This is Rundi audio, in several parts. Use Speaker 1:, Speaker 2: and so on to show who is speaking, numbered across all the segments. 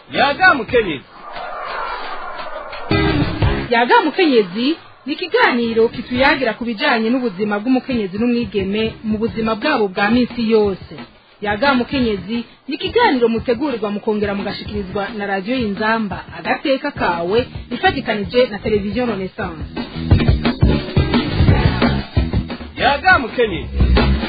Speaker 1: yaga mukenyezi
Speaker 2: yaga mukenyezi ni ikiganiro kituyagira ku bijyanye n'ubuzima bw'umukenyezi n'umwigeme mu buzima bwabo bwa minsi yose yaga mukenyezi ni ikiganiro mutegurirwa mukongera mugashikirizwa na radiyo y'inzamba agateka kawe ifatikanije na televiziyo renaissance
Speaker 1: yaga mukenyezi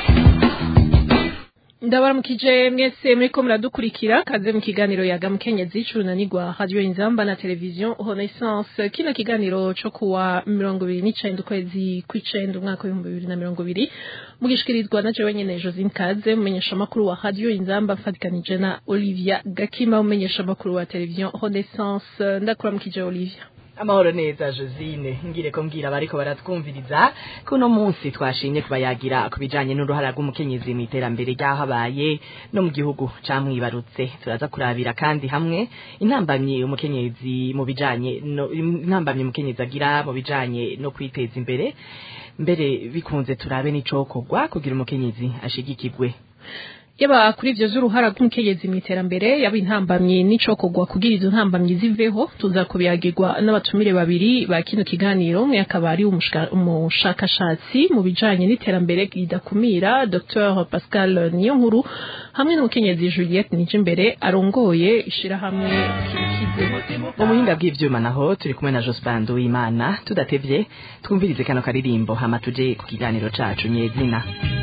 Speaker 3: ndabaramukije mwese muriko muradukurikira kaze mu kiganiro yaga mukenyezi c'urunanirwa radio inzamba na televiziyo renaissance kino kiganiro co kuwa mirongo ibiri n'icenda ukwezi kw'icenda umwaka w'ibihumbi bibiri na mirongo ibiri mugishikirizwa na jewe nyene josine kaze mumenyeshamakuru wa radio inzamba mfatikanije na olivia gakima mumenyeshamakuru wa televiziyo renaissance ndakuramukije olivia
Speaker 4: amahoro neza josine ngire ko mbwira abariko baratwumviriza kuno munsi twashimye kubayagira ku bijanye n'uruhara rw'umukenyezi mu iterambere ry'ahabaye no mu gihugu camwibarutse turaza kurabira kandi hamwe intambamyi umukenyezi mu bijanye no intambamyi umukenyezi agira mu bijanye no kwiteza imbere mbere bikunze turabe n'icokorwa kugira umukenyezi ashigikirwe
Speaker 3: yaba kuri ivyo z'uruhara rw'umukenyezi mu iterambere yaba intambamyi n'icokorwa kugira izo ntambamyi ziveho tuza kubiyagirwa n'abatumire babiri ba kino kiganiro umwe akaba ari umushakashatsi mu bijanye n'iterambere ridakumira dr pascal niyonkuru hamwe n'umukenyezi juliette nijimbere arongoye ishirahamwe kikize
Speaker 4: mu buhinga bw'ivyuma naho turi kumwe na jospin w'imana tudatevye twumvirize kano karirimbo hama tuje ku kiganiro cacu nyezina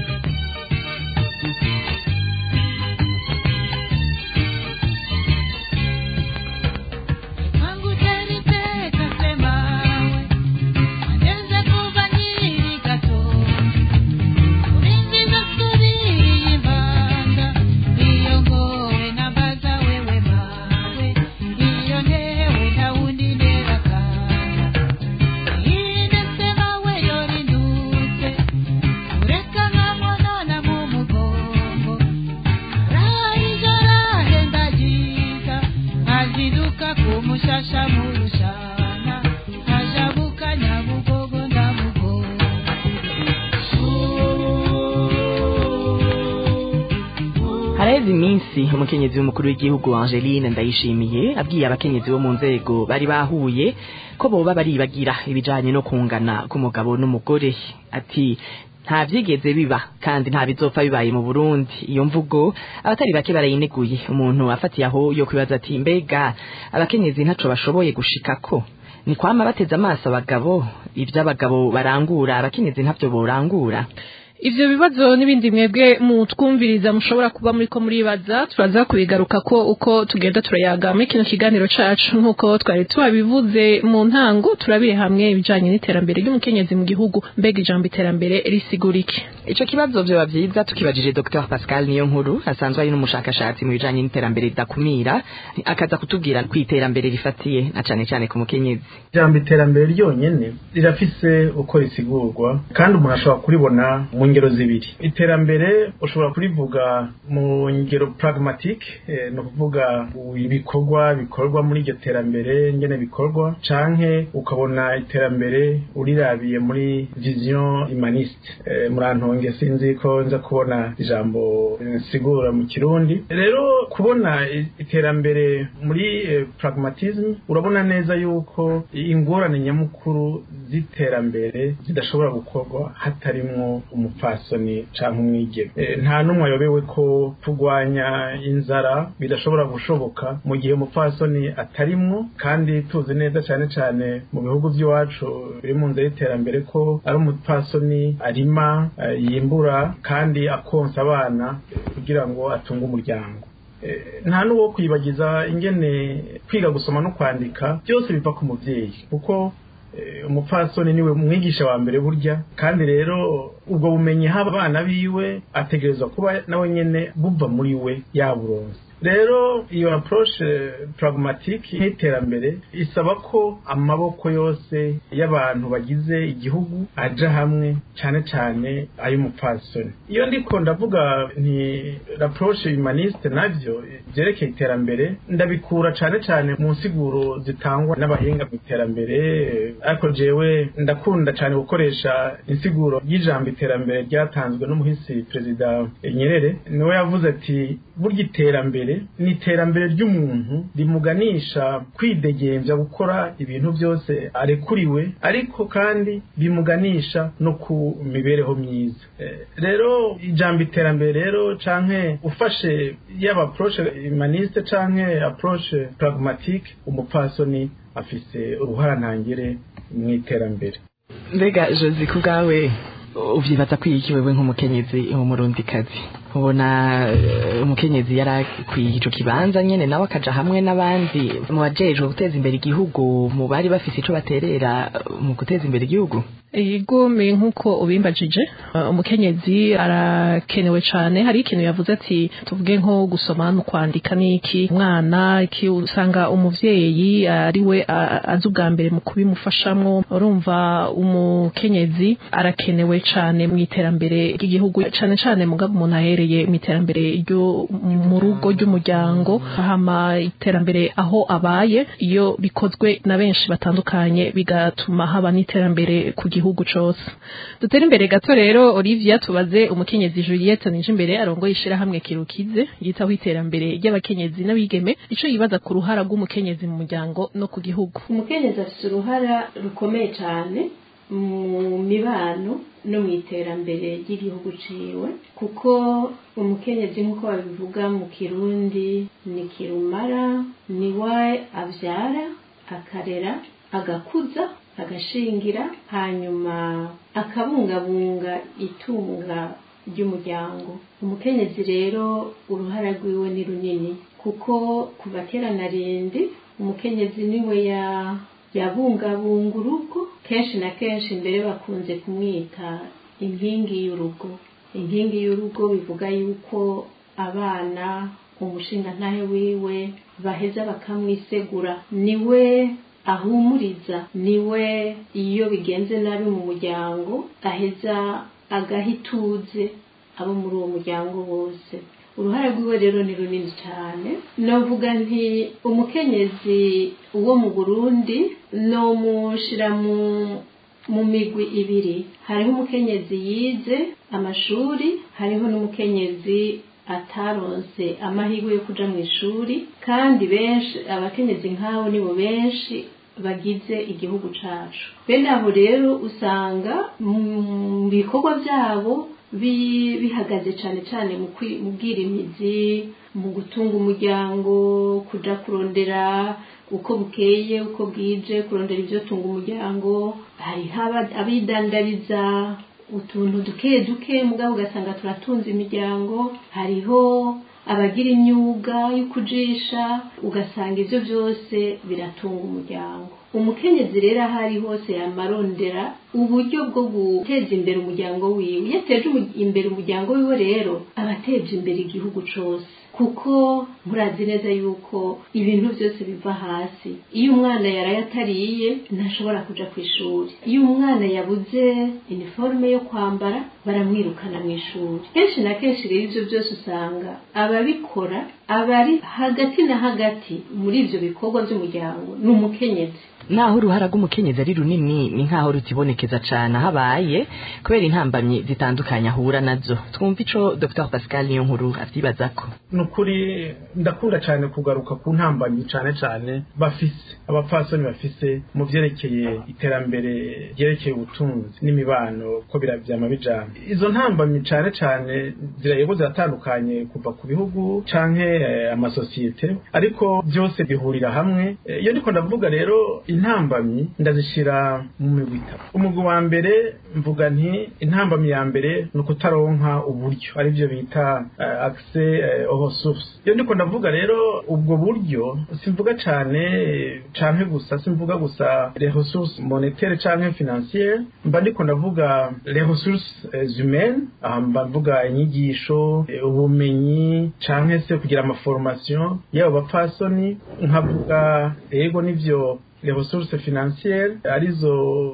Speaker 4: haraheze iminsi umukenyezi w'umukuru w'igihugu Angeline Ndayishimiye abwiye abakenyezi bo mu nzego bari bahuye ko boba baribagira ibijanye no kungana k'umugabo n'umugore ati nta vyigeze biba kandi nta bizopfa bibaye mu Burundi iyo mvugo abatari bake barayineguye umuntu afatiye aho yo kwibaza ati mbega abakenyezi ntaco bashoboye gushikako ni kwama bateze amaso abagabo ivy'abagabo barangura abakenyezi ntavyo borangura
Speaker 3: ivyo bibazo n'ibindi mwebwe mutwumviriza mushobora kuba muriko muribaza turaza kubigaruka ko uko tugenda turayaga muri kino kiganiro cacu nk'uko twari tubabivuze mu ntango turabire hamwe ibijanye n'iterambere ry'umukenyezi mu gihugu mbega ijambo iterambere risigura iki
Speaker 4: ico kibazo vyoba vyiza tukibajije dr pascal niyo nkuru asanzwe ari n'umushakashatsi mu bijanye n'iterambere ridakumira akaza kutubwira ku iterambere rifatiye na cane cane ku mukenyezi
Speaker 5: ijambo iterambere ryonyene rirafise uko risigurwa kandi umuntu ashobora kuribona mu ngero zibiri iterambere ushobora kurivuga mu ngero pragmatique eh, no kuvuga ibikorwa bikorwa muri iryo terambere ngene bikorwa canke ukabona iterambere urirabiye muri vision humaniste eh, murantonge sinzi ko nza kubona ijambo sigura mu kirundi rero kubona iterambere muri eh, pragmatism urabona neza yuko ingorane nyamukuru z'iterambere zidashobora gukorwa hatarimwo umupfasoni canke umwigeme e, nta numwe ayobewe ko turwanya inzara bidashobora gushoboka mu gihe umupfasoni atarimwo kandi tuzi neza cane cane mu bihugu vy'iwacu biri mu nzira y'iterambere ko ari umupfasoni arima uh, yimbura kandi akonsa abana kugira ngo atunge umuryango nta n'uwo kwibagiza ingene kwiga gusoma no kwandika byose biva ku muvyeyi kuko umupfasoni niwe mwigisha wa mbere burya kandi rero ubwo bumenyi haba abana biwe ategerezwa kuba nawe nyene buva muri we yaburonse rero iyo approche pragmatique y'iterambere isaba ko amaboko yose y'abantu bagize igihugu aja hamwe cyane cyane ay'umupfasoni iyo ndiko ndavuga nti l'approche humaniste navyo vyerekeye iterambere ndabikura cyane cyane mu nsiguro zitangwa n'abahinga mu iterambere ariko jewe ndakunda cyane gukoresha insiguro y'ijambo iterambere ryatanzwe n'umuhisi perezida Nyerere niwe yavuze ati burya iterambere iterambere ni iterambere ry'umuntu rimuganisha kwidegembya gukora ibintu byose arekuriwe ariko kandi bimuganisha no ku mibereho myiza Eh, rero ijambo iterambere rero canke ufashe yaba approche humaniste canke approche pragmatique umupfasoni afise uruhara ntangere mu iterambere
Speaker 4: mbega josi ku bwawe uvyibaza kwiki wewe nk'umukenyezi w'umurundikazi ubona eh, umukenyezi yari akwiye ico kibanza nyene nawe akaja hamwe n'abandi mu bajejwe guteza imbere igihugu mu bari bafise ico baterera mu guteza imbere igihugu
Speaker 3: igome nk'uko ubimbajije uh, umukenyezi arakenewe cyane hari ikintu yavuze ati tuvuge nko gusoma no kwandika n'iki umwana iki usanga umuvyeyi ari we a- azi ubwa mbere mu kubimufashamwo urumva umukenyezi arakenewe cyane mu iterambere ry'igihugu cyane cyane mugabo umuntu ahereye mu iterambere ryo mu rugo ry'umuryango hama iterambere aho abaye iyo bikozwe na benshi batandukanye bigatuma haba n'iterambere ku gihugu cose dutere imbere gato rero Olivia tubaze umukenyezi Juliette nije imbere arongoye ishirahamwe kirukize yitaho iterambere ry'abakenyezi n'abigeme ico yibaza ku ruhara rw'umukenyezi mu muryango no ku gihugu
Speaker 6: umukenyezi afite uruhara rukomeye cyane mu mibano no mu iterambere ry'igihugu ciwe kuko umukenyezi nk'uko babivuga mu kirundi ni kirumara ni we avyara akarera agakuza agashingira hanyuma akabungabunga itunga ry'umuryango umukenyezi rero uruhara rwiwe ni runini kuko kuva kera na rindi umukenyezi niwe ya yabungabunga urugo kenshi na kenshi mbere bakunze kumwita inkingi y'urugo inkingi y'urugo bivuga yuko abana umushingantahe wiwe baheza bakamwisegura niwe ahumuriza niwe iyo bigenze nabi mu muryango aheza agaha ituze abo muri uwo muryango bose uruhare rwiwe rero ni runini cyane navuga nti umukenyezi wo mu burundi nomushira mu mu migwi ibiri hariho umukenyezi yize amashuri hariho n'umukenyezi ataronse amahirwe yo kuja mu ishuri kandi benshi abakenyezi nk'abo nibo benshi bagize igihugu cacu bene abo rero usanga mu bikorwa byabo bi- bihagaze cyane cyane mu kwi- mu bwirimizi mu gutunga umuryango kuja kurondera uko bukeye uko bwije kurondera ibyo tunga umuryango hariho aba- abidandariza utuntu duke duke mugabo ugasanga turatunze imiryango hariho abagira imyuga yo kujisha ugasanga ibyo byose biratunga umuryango umukenyezi rero aho ari hose yamarondera uburyo bwo guteza imbere umuryango wiwe iyo ateje umu- imbere umuryango wiwe rero aba ateje imbere igihugu cose kuko murazi neza yuko ibintu byose biva hasi iyo umwana yaraye atariye ntashobora kuja ku ishuri iyo umwana yabuze iniforume yo kwambara baramwirukana mu ishuri kenshi na kenshi rero ibyo byose usanga ababikora abari hagati na hagati muri ibyo bikorwa by'umuryango ni umukenyezi
Speaker 4: naho uruhara rw'umukenyezi ari runini ni nkaho rutibonekeza cane ahabaye kubera intambamyi zitandukanye ahura nazo twumva ico dr pascal niyo nkuru avyibazako
Speaker 5: ni ukuri ndakunda cyane kugaruka ku ntambanyi cyane cyane bafise abapfasoni bafise mu byerekeye iterambere ryerekeye ubutunzi n'imibano ko birabyama bijana izo ntambamyi cyane cyane zirayego ziratandukanye kuva ku bihugu canke eh, amasosiyete ariko byose bihurira hamwe Eh, iyo ndiko ndavuga rero intambamyi ndazishyira mu migwi itatu umugwi wa mbere mvuga nti intambamyi ya mbere ni ukutaronka uburyo aribyo bita uh, accès uh, aux ressources iyo ndiko ndavuga rero ubwo buryo simvuga cane eh, canke gusa simvuga gusa les ressources monétaires canke financières mba ndiko ndavuga les ressources eh, humaines aha mba mvuga inyigisho eh, ubumenyi canke se kugira amaformation y'abo bapfasoni nkavuga ego nivyo les ressources financières arizo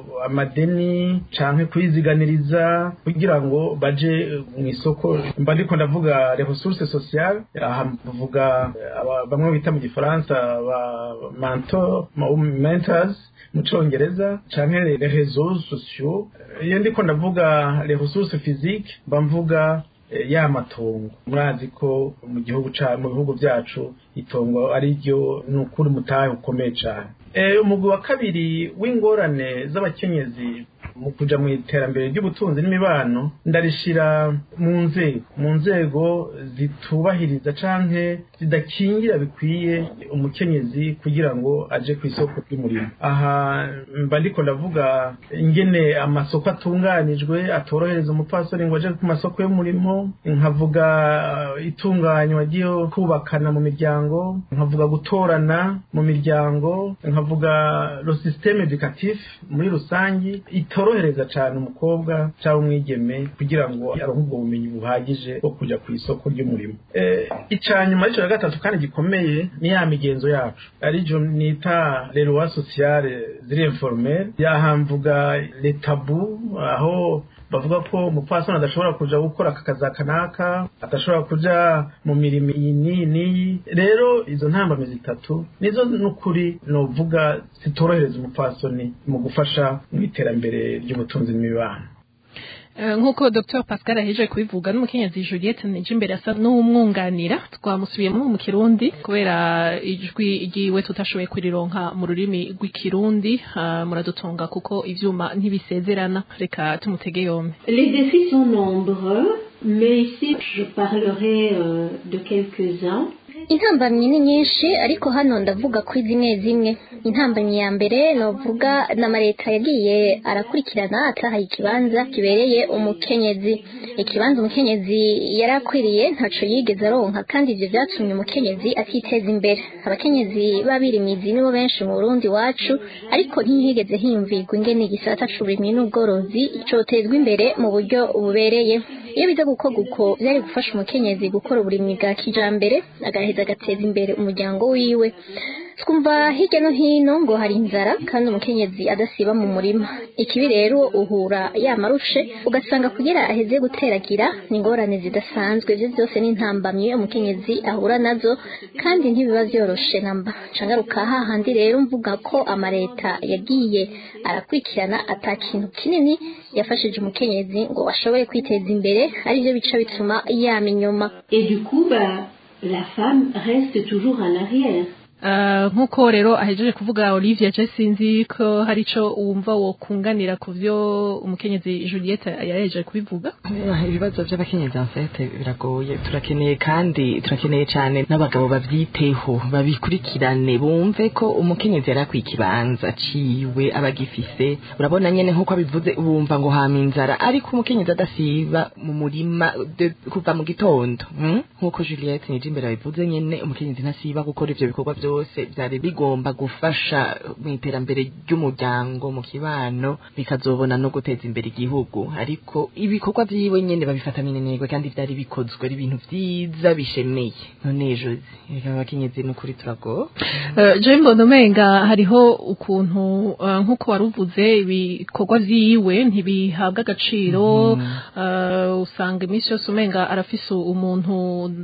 Speaker 5: amadeni canke kwiziganiriza kugira ngo baje mu isoko mba ndiko ndavuga les ressources sociales aha mvuga eh, aba- bamwe bita mu gifaransa ba mentor ma- mentors mu congereza canke les réseaux sociaux iyo ndiko ndavuga les ressources physiques mba mvuga eh, ya matongo murazi ko mu gihugu ca mu bihugu byacu itongo ari ryo ni ukuri mutahe ukomeye cyane Eh, umugwi wa kabiri w'ingorane z'abakenyezi mu kuja mu iterambere ry'ubutunzi n'imibano ndarishira mu nzego mu nzego zitubahiriza canke zidakingira bikwiye umukenyezi kugira ngo aje ku isoko ry'umurimo aha mba ndiko ndavuga ingene amasoko atunganijwe atorohereza umupfasoni ngo aje ku masoko y'umurimo nkavuga eh, itunganywa ryo kubakana mu miryango nkavuga gutorana mu miryango nkavuga lo systeme educatif muri rusangi itorohereza cyane umukobwa cyangwa umwigeme kugira ngo aronke ubwo bumenyi buhagije bwo kujya ku isoko ry'umurimo eh, ica nyuma y'icyo ya gatatu kandi gikomeye ni ya migenzo yacu arijo nita leroy sociale ziri informel yahamvuga letabu aho bavuga ko umupfasoni adashobora kuja gukora aka kazi aka n'aka adashobora kuja mu mirimo iyi n'iyi n'iyi rero izo ntambamyi zitatu nizo n'ukuri novuga zitorohereza umupfasoni mu gufasha mu iterambere ry'ubutunzi n'imibano
Speaker 3: Eh, nk'uko Dr Pascal aheje kubivuga n'umukenyezi Juliette nije imbere asa n'umwunganira twamusubiyemo mu kirundi kubera ijwi ryiwe tutashoboye kurironka mu rurimi rw'ikirundi ah, muradutunga kuko ivyuma ntibisezerana reka tumutege yombi
Speaker 6: Les défis sont nombreux, mais ici je parlerai euh, de quelques-uns.
Speaker 7: intambamyi ni nyinshi ariko hano ndavuga kuri zimwe zimwe intambamyi ya mbere novuga n'amaleta yagiye arakurikirana atahaye ikibanza kibereye umukenyezi ikibanza umukenyezi yari akwiriye ntaco yigeze aronka kandi ivyo vyatumye umukenyezi atiteza imbere abakenyezi b'abirimizi nibo benshi mu burundi wacu ariko ntihigeze hiyumvirwa ingene igisata c'uburimyi n'ubworozi cotezwa imbere mu buryo bubereye iyo biza gukorwa uko byari gufasha umukenyezi gukora uburimyi bwa kijambere agaheza agateza imbere umuryango wiwe twumva hirya no hino ngo hari inzara kandi umukenyezi adasiba mu murima ikibi rero uhura yamarushe ugasanga kugira aheze guteragira ni ingorane zidasanzwe ibyo byose ni intambamyi umukenyezi ahura nazo kandi ntibiba vyoroshe namba cangaruka hahandi rero mvuga ko amareta yagiye arakurikirana ata kintu kinini yafashije umukenyezi ngo ashobore kwiteza imbere arivyo bica bituma yama inyuma
Speaker 6: Et du coup, bah, la femme reste toujours en arrière.
Speaker 3: Ah, nk'uko rero ahejeje kuvuga Olivia je sinzi ko hari ico wumva wokunganira ku vyo umukenyezi Juliette yahejeje kubivuga
Speaker 4: ibibazo by'abakenyezi en fait biragoye turakeneye kandi turakeneye cyane n'abagabo bavyiteho babikurikirane bumve ko umukenyezi yari akwiye ikibanza ciwe abagifise urabona nyene nk'uko abivuze bumva ngo hama inzara ariko umukenyezi adasiba mu murima de- kuva mu gitondo hmm? nk'uko Juliette nije imbere abivuze nyene umukenyezi ntasiba gukora ivyo bikorwa byose byari bigomba gufasha mu iterambere ry'umuryango mu kibano bikazobona no guteza imbere igihugu ariko ibikorwa vyiwe nyene babifata minenegwe kandi vyari bikozwe ari ibintu vyiza bishemeye none jozi reka abakenyezi n'ukuri turago
Speaker 3: Uh, je mbona umenga hariho ukuntu uh, nk'uko wari uvuze ibikorwa vyiwe ntibihabwa agaciro uh, usanga iminsi yose umenga arafise umuntu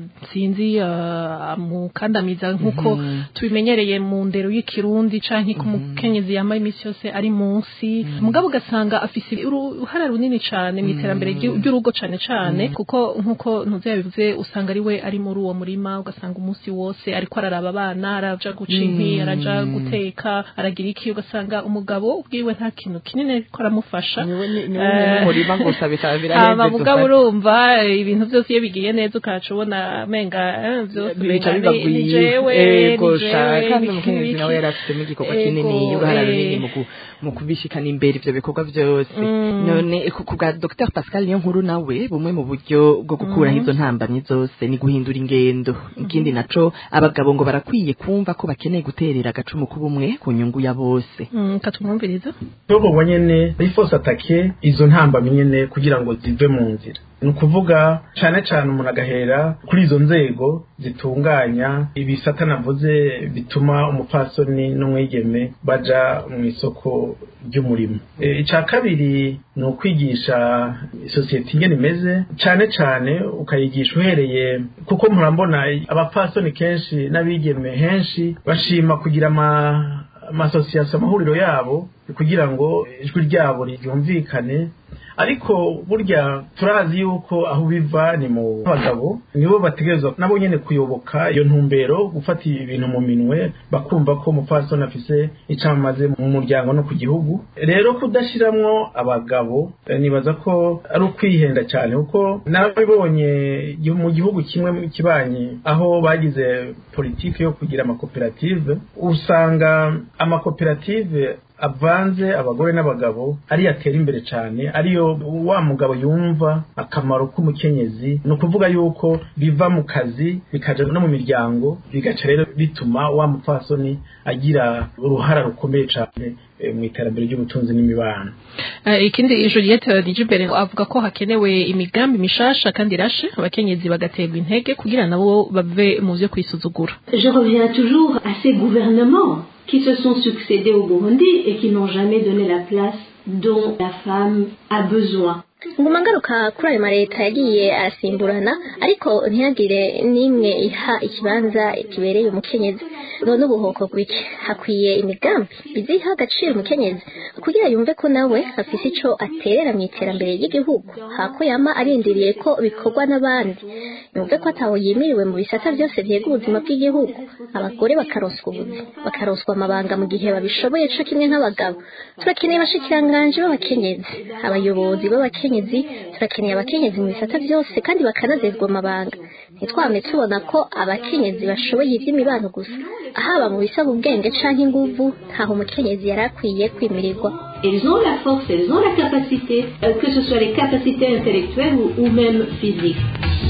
Speaker 3: sinzi uh, amukandamiza nk'uko tubimenyereye mu ndero y'ikirundi canke ku mukenyezi yambaye iminsi yose ari munsi mugabo ugasanga afise uruhara runini cane mu iterambere ry'u- ry'urugo cane cane kuko nk'uko ntuzi yabivuze usanga ari we ari muri uwo murima ugasanga umunsi wose ariko araraba abana araja guca inkwi araja guteka aragira iki ugasanga umugabo ubwiwe nta kintu kinini ariko aramufasha Eh,
Speaker 4: murima gusa bikaba
Speaker 3: hama
Speaker 4: biraheze
Speaker 3: mugabo urumva ibintu byose iyo bigiye neza ukaca ubona menga eh, byose
Speaker 4: bica
Speaker 3: umenga
Speaker 4: biba
Speaker 3: ni- ni
Speaker 4: bwiwe
Speaker 3: jewe
Speaker 4: ego
Speaker 3: ni
Speaker 4: sha
Speaker 3: jewe,
Speaker 4: kandi
Speaker 3: ni
Speaker 4: umukenyezi
Speaker 3: iki,
Speaker 4: nawe
Speaker 3: iki.
Speaker 4: yari afitemo igikorwa
Speaker 3: Ego,
Speaker 4: kinini uruhara
Speaker 3: eh.
Speaker 4: runini mu ku- mu kubishikana imbere ivyo bikorwa vyose
Speaker 3: Mm.
Speaker 4: none ku ku bwa Dr Pascal niyo nkuru nawe bumwe mu buryo bwo gukuraho izo ntambamyi zose ni guhindura ingendo ikindi naco abagabo ngo barakwiye kumva ko bakeneye guterera agacumu k'ubumwe ku nyungu ya bose
Speaker 3: Mm, katumwumviriza
Speaker 5: tubwo nyene rifose atake izo ntambamyi nyene kugira ngo zive mu nzira ni ukuvuga cane cane umuntu agahera kuri izo nzego zitunganya ibisata navuze bituma umupfasoni n'umwigeme baja mu isoko ry'umurimo e, ica kabiri ni ukwigisha isosiyete ingene imeze cane cane ukayigisha uhereye kuko murambona abapfasoni kenshi n'abigeme henshi bashima kugira ama amasosiyasiyo amahuriro yabo kugira ngo ijwi ryabo ryumvikane ariko burya turazi yuko aho biva ni mu bagabo nibo bategerezwa nabo nyene kuyoboka iyo ntumbero gufata ibintu mu minwe bakumva ko umupfasoni afise icamaze mu muryango no ku gihugu rero kudashiramwo abagabo eh, nibaza ko ari ukwihenda cyane kuko narabibonye mu gihugu kimwe kibanyi aho bagize politiki yo kugira amakoperative usanga amakoperative avanze abagore n'abagabo ariyo atera imbere cyane ariyo wa mugabo yumva akamaro k'umukenyezi ni ukuvuga yuko biva mu kazi bikaja no mu miryango bigaca rero bituma wa mupfasoni agira uruhara rukomeye cyane eh, mu iterambere ry'ubutunzi n'imibano
Speaker 3: Eh, ikindi Juliette Nijibere avuga ko hakenewe imigambi mishasha kandi irashe abakenyezi bagaterwa intege kugira nabo bave mu vyo kwisuzugura
Speaker 6: Je reviens toujours à ces gouvernements qui se sont succédés au Burundi et qui n'ont jamais donné la place dont la femme a besoin.
Speaker 7: nguma ngaruka kuri ayo mareta yagiye arasimburana ariko ntihagire n'imwe iha ikibanza kibereye umukenyezi none ubuhoko bw'iki hakwiye imigambi biziha agaciro umukenyezi kugira yumve ko nawe afise ico aterera mu iterambere ry'igihugu hako yama arindiriye ko bikorwa n'abandi yumve ko ataho yimiriwe mu bisata byose vyega ubuzima bw'igihugu abagore bakaronswa ubuzi bakaronswa amabanga mu gihe babishoboye co kimwe nk'abagabo turakeneye abashikiranganje b'abakenyezi abayobozi b'abakenyezi turakeneye abakenyezi mu bisata byose kandi bakanazezwa amabanga ntitwame tubona ko abakenyezi bashoboye ivy'imibano gusa haba mu bisaba ubwenge canke inguvu ntaho umukenyezi yari akwiye kwimirirwa
Speaker 6: Elles ont la force, elles ont la capacité, euh, que ce soit les capacités intellectuelles ou, ou même physiques.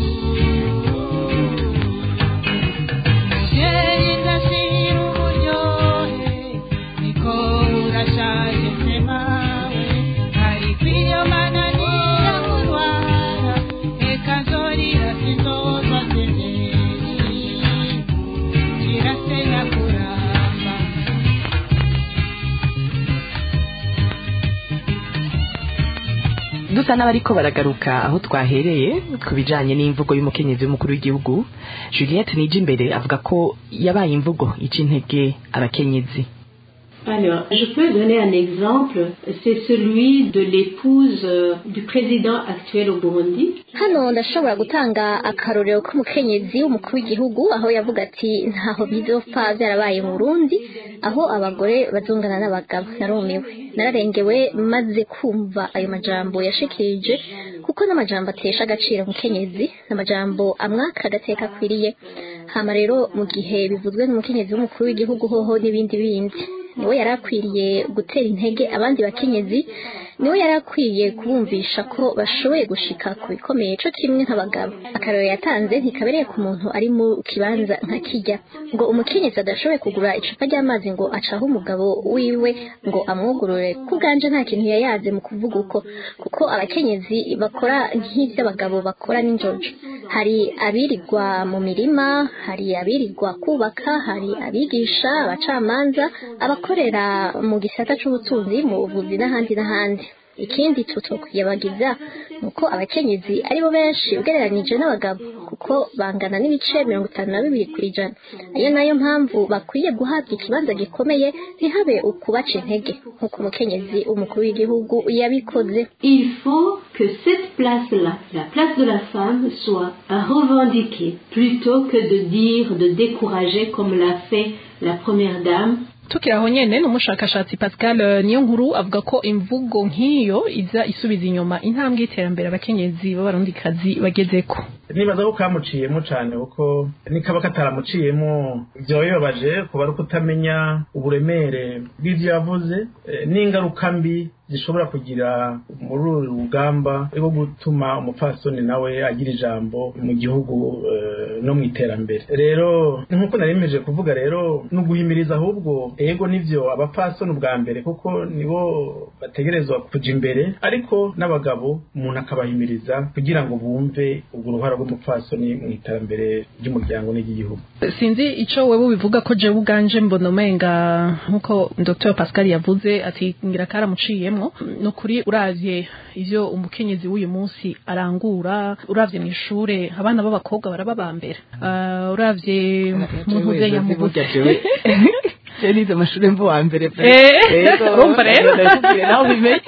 Speaker 4: dusa n'abariko baragaruka aho twahereye ku bijanye n'imvugo y'umukenyezi w'umukuru w'igihugu juliette nije imbere avuga ko yabaye imvugo ica intege abakenyezi
Speaker 6: Alors, je peux donner un exemple, c'est celui de l'épouse euh, du président actuel au Burundi.
Speaker 7: hano ndashobora gutanga akarorero k'umukenyezi w'umukuru w'igihugu aho yavuga ati ntaho bizopfa byarabaye mu Burundi aho abagore bazungana n'abagabo narumiwe nararengewe maze kumva ayo majambo yashikirije kuko n'amajambo atesha agaciro umukenyezi n'amajambo amwaka agateka akwiriye hama rero mu gihe bivuzwe n'umukenyezi w'umukuru w'igihugu hoho n'ibindi bindi niwe yari akwiriye gutera intege abandi bakenyezi niwe yari akwiye kubumvisha ko bashoboye gushika ku bikomeye co kimwe nk'abagabo akarero yatanze ntikabereye ku muntu ari mu kibanza nka kijya ngo umukenyezi adashoboye kugura icupa ry'amazi ngo acahe umugabo wiwe ngo amwugurure ku bwanje nta kintu yayaze mu kuvuga uko kuko abakenyezi bakora nk'ivy'abagabo bakora n'injojo hari abirirwa mu mirima hari abirirwa kubaka hari abigisha abacamanza abakorera mu gisata c'ubutunzi mu buvuzi n'ahandi n'ahandi ikindi tutokwiyabagiza nuko abakenyezi aribo benshi ugereranije n'abagabo kuko bangana n'ibice mirongo itanu na bibiri ku ijana ayo nayo mpamvu bakwiye guhabwa ikibanza gikomeye ntihabe ukubaca intege nk'uko umukenyezi umukuru w'igihugu yabikoze
Speaker 6: Il faut que cette place-là, la place de la femme, soit revendiquée plutôt que de dire, de décourager comme l'a fait la première dame
Speaker 3: tukiri aho nyene n'umushakashatsi Pascal eh, Niyonkuru avuga ko imvugo nk'iyo iza isubiza inyuma intambwe y'iterambere abakenyezi b'abarundikazi bagezeko
Speaker 5: nibaza ko kamuciyemo cyane kuko nikaba kataramuciyemo byaba bibabaje kuba ari ukutamenya uburemere bw'ibyo yavuze eh, n'ingaruka mbi zishobora kugira muri uru rugamba rwo gutuma umupfasoni nawe agira ijambo mu gihugu eh, no mu iterambere rero nk'uko naremeje kuvuga rero ni uguhimiriza ahubwo ego nivyo abapfasoni ubwa mbere kuko nibo bategerezwa kuja imbere ariko n'abagabo umuntu akabahimiriza kugira ngo bumve urwo ruhara rw'umupfasoni mu iterambere ry'umuryango n'iry'igihugu
Speaker 3: sinzi ico wewe bivuga ko jewe ubwanje mbona umenga nkuko Dr Pascal yavuze ati ngira karamuciyemwo ni ukuri uravye ivyo umukenyezi w'uyu munsi arangura uravye mw'ishure abana b'abakobwa baraba ba mbere uh, uravye mu ntuze ya mubuze
Speaker 4: nize amashuri mvu wa mbere pe.
Speaker 3: Eh,
Speaker 4: Yego,
Speaker 3: urumva rero?
Speaker 4: ndakubwira nawe ubimenye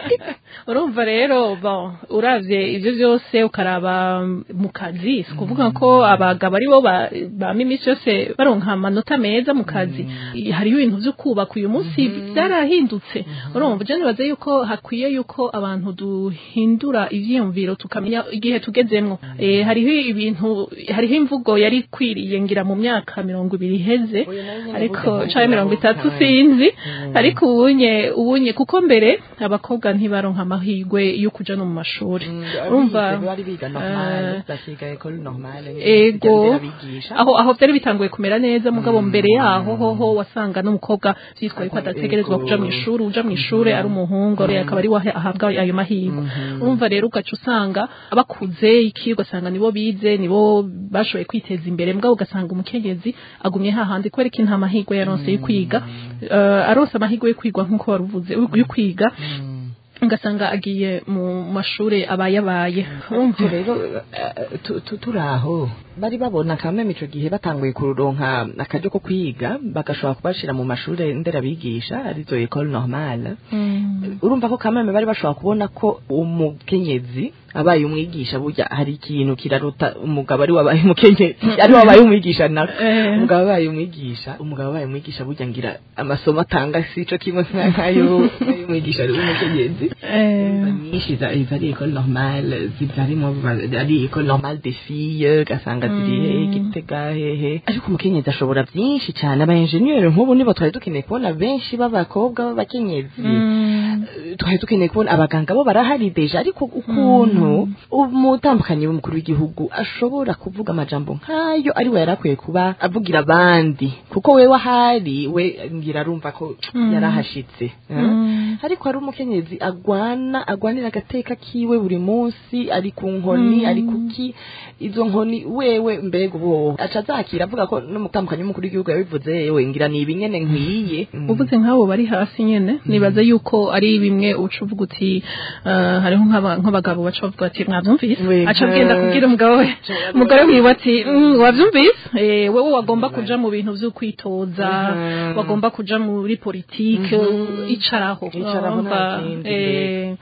Speaker 3: urumva rero bon uravye ivyo byose ukaraba mu kazi si kuvuga ko abagabo ari bo ba- bama iminsi yose baronka amanota meza mu kazi hariho ibintu vyo kubaka uyu munsi byarahindutse urumva je nibaza yuko hakwiye yuko abantu duhindura ivyiyumviro tukamenya igihe tugezemwo eh hariho ibintu hariho imvugo yari ikwiriye ngira mu myaka mirongo ibiri iheze ariko canke mirongo itatu sinzi ariko ubunye ubunye kuko mbere abakobwa ntibaronka amahirwe yo kuja no mu mashuri urumva
Speaker 4: bari biga
Speaker 3: eh,
Speaker 4: normale bakiga école normale
Speaker 3: ego aho aho byari bitanguye kumera neza mugabo mbere yaho hoho wasanga n'umukobwa vyitwa yuko adategerezwa kuja mu ishuri uja mu ishuri ari umuhungu rero akaba ari we ahabwa ayo mahirwe urumva rero ugaca usanga abakuze iki ugasanga nibo bize nibo bashoboye kwiteza imbere mugabo ugasanga umukenyezi agumye hahandi kubera ko nta mahirwe yaronse yo kwiga eh, aronse amahirwe yo kwigwa nk'uko waruvuze yo kwiga ugasanga agiye mu mashure abayabaye
Speaker 4: urumva rero eh, tu- tu- turaho bari babona kameme ico gihe batanguye kuronka akaryo ko kwiga bagashobora kubashira mu mashure nderabigisha arizo école normale urumva ko kameme bari bashobora kubona ko umukenyezi abaye umwigisha burya hari ikintu kiraruta umugabo ari wabaye umukenyezi ari wabaye umwigisha nako
Speaker 3: Eh.
Speaker 4: umugabo abaye umwigisha umugabo abaye umwigisha burya ngira amasomo atanga sico kimwe nk'ayo umwigisha ari umukenyezi nyinshi za izo ari école normale zibyarimo ari école normale des filles ugasanga ziri hehe gitega hehe ariko umukenyezi ashobora byinshi cyane aba engineer nk'ubu nibo twari dukeneye kubona benshi b'abakobwa b'abakenyezi Eh, twari dukeneye kubona abaganga bo barahari deja ariko ukuntu umutambukanyi w'umukuru w'igihugu ashobora kuvuga amajambo nk'ayo ari we yari akwiye kuba avugira abandi kuko we wahari we ngira arumva ko yarahashitse eh? ariko hari umukenyezi agwana agwanira agateka kiwe buri munsi ari ku nkoni ari kuki izo nkoni wewe mbega ubu aca azakira avuga ko n'umutambukanyi w'umukuru w'igihugu yabivuze yewe ngira ni ibinyene nkwiye
Speaker 3: uvuze nk'abo bari hasi nyene nibaza yuko ari bimwe uca uvuga uti eh, hariho nk'aba- nk'abagabo baca bavuga ati mwavyumvise
Speaker 4: We,
Speaker 3: aca agenda
Speaker 4: nka-
Speaker 3: kubwira umugabo we umugore wiwe ati "Mm, wavyumvise Eh, wewe wagomba kuja mu bintu vyo kwitoza
Speaker 4: Mhm.
Speaker 3: wagomba kuja muri politike icaraho
Speaker 4: Icaraho
Speaker 3: Urumva,
Speaker 4: nta kindi
Speaker 3: eh,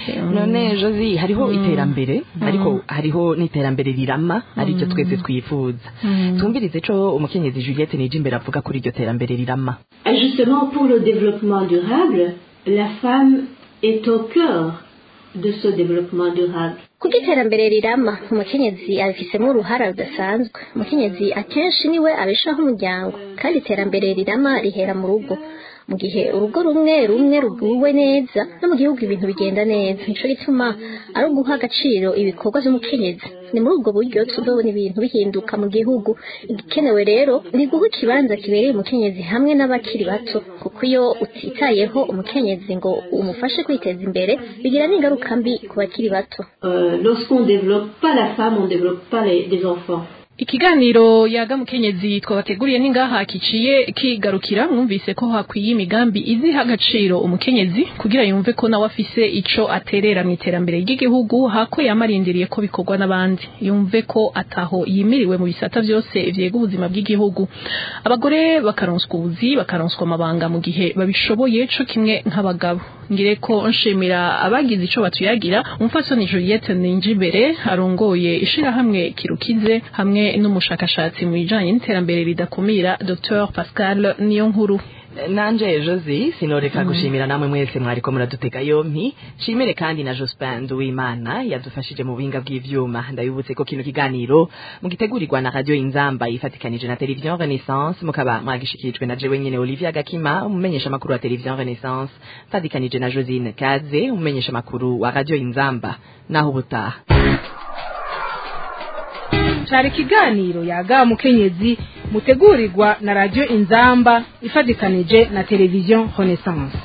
Speaker 4: none josi hariho iterambere ariko hariho n'iterambere rirama ariryo twese twifuza twumvirize co umukenyezi juliette nije imbere avuga kuri iryo terambere rirama
Speaker 6: Et justement, pour le développement durable, la femme est au cœur de ce développement durable.
Speaker 7: kuko iterambere rirama umukenyezi abifisemo uruhara rudasanzwe umukenyezi akenshi niwe abeshaho umuryango kandi iterambere rirama rihera mu rugo mu gihe urugo rumwe rumwe ruguwe neza no mu gihugu ibintu bigenda neza nico gituma ari uguha agaciro ibikorwa vy'umukenyezi ni muri ubwo buryo tuzobona ibintu bihinduka mu gihugu igikenewe rero ni guha ikibanza kibereye umukenyezi hamwe n'abakiri bato kuko iyo utitayeho umukenyezi ngo umufashe kwiteza imbere bigira n'ingaruka mbi ku bakiri bato
Speaker 6: Euh, Lorsqu'on ne développe pas la femme, on ne développe pas les, les enfants.
Speaker 3: ikiganiro yaga mukenyezi twabateguriye n'ingaha kiciye kigarukira mwumvise ko hakwiye imigambi iziha agaciro umukenyezi kugira yumve ko nawe afise ico aterera mu iterambere ry'igihugu hako yamarindiriye ko bikorwa n'abandi yumve ko ataho yimiriwe mu bisata vyose vyega ubuzima bw'igihugu abagore bakaronswa ubuzi bakaronswa amabanga mu gihe babishoboye co kimwe nk'abagabo ngire ko nshimira abagize ico batuyagira umupfasoni Juliette Ninjimbere arongoye ishirahamwe kirukize hamwe n'umushakashatsi mu bijanye n'iterambere ridakumira Dr Pascal Niyonkuru
Speaker 4: nanje josi sinoreka gushimira namwe mwese mwariko muradutega yompi shimire kandi na jospin nduwimana yadufashije mu buhinga bw'ivyuma ndabibutse ko kino kiganiro mugitegurirwa na radio inzamba ifatikanije na television renaissance mukaba mwagishikirijwe na jewe nyene olivia gakima umumenyesha makuru wa television renaissance mfatikanije na josine kaze umumenyesha makuru wa radio inzamba naho ubutaha
Speaker 2: cari ikiganiro yaga mukenyezi mutegurirwa na radio inzamba ifatikanije na televiziyo renaissance